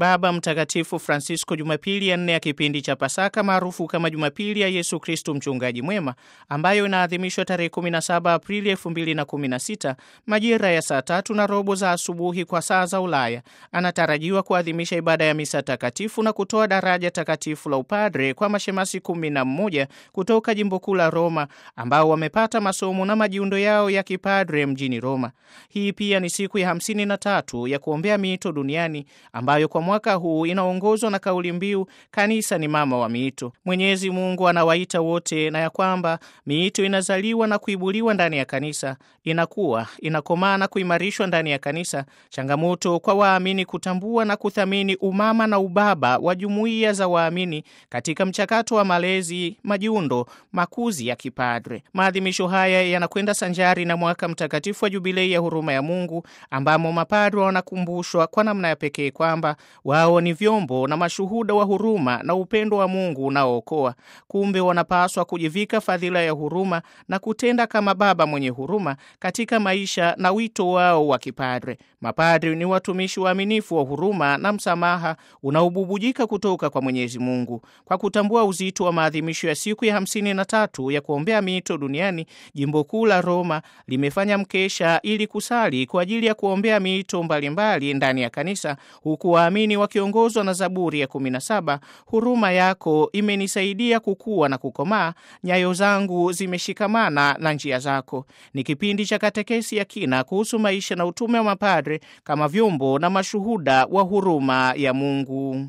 Baba Mtakatifu Francisco Jumapili ya nne ya kipindi cha Pasaka maarufu kama Jumapili ya Yesu Kristu mchungaji mwema, ambayo inaadhimishwa tarehe 17 Aprili 2016 majira ya saa tatu na robo za asubuhi kwa saa za Ulaya, anatarajiwa kuadhimisha ibada ya misa takatifu na kutoa daraja takatifu la upadre kwa mashemasi kumi na mmoja kutoka jimbo kuu la Roma ambao wamepata masomo na majiundo yao ya kipadre mjini Roma. Hii pia ni siku ya hamsini na tatu ya kuombea miito duniani ambayo kwa mwaka huu inaongozwa na kauli mbiu kanisa ni mama wa miito. Mwenyezi Mungu anawaita wote, na ya kwamba miito inazaliwa na kuibuliwa ndani ya kanisa, inakuwa inakomaa na kuimarishwa ndani ya kanisa. Changamoto kwa waamini kutambua na kuthamini umama na ubaba wa jumuiya za waamini katika mchakato wa malezi, majiundo, makuzi ya kipadre. Maadhimisho haya yanakwenda sanjari na mwaka mtakatifu wa jubilei ya huruma ya Mungu ambamo mapadre wanakumbushwa kwa namna ya pekee kwamba wao ni vyombo na mashuhuda wa huruma na upendo wa Mungu unaookoa. Kumbe wanapaswa kujivika fadhila ya huruma na kutenda kama baba mwenye huruma katika maisha na wito wao wa kipadre. Mapadre ni watumishi waaminifu wa huruma na msamaha unaobubujika kutoka kwa Mwenyezi Mungu. Kwa kutambua uzito wa maadhimisho ya siku ya hamsini na tatu ya kuombea miito duniani, jimbo kuu la Roma limefanya mkesha ili kusali kwa ajili ya kuombea miito mbalimbali ndani ya kanisa huku waamini wakiongozwa na Zaburi ya 17, huruma yako imenisaidia kukua na kukomaa, nyayo zangu zimeshikamana na njia zako. Ni kipindi cha katekesi ya kina kuhusu maisha na utume wa mapadre kama vyombo na mashuhuda wa huruma ya Mungu.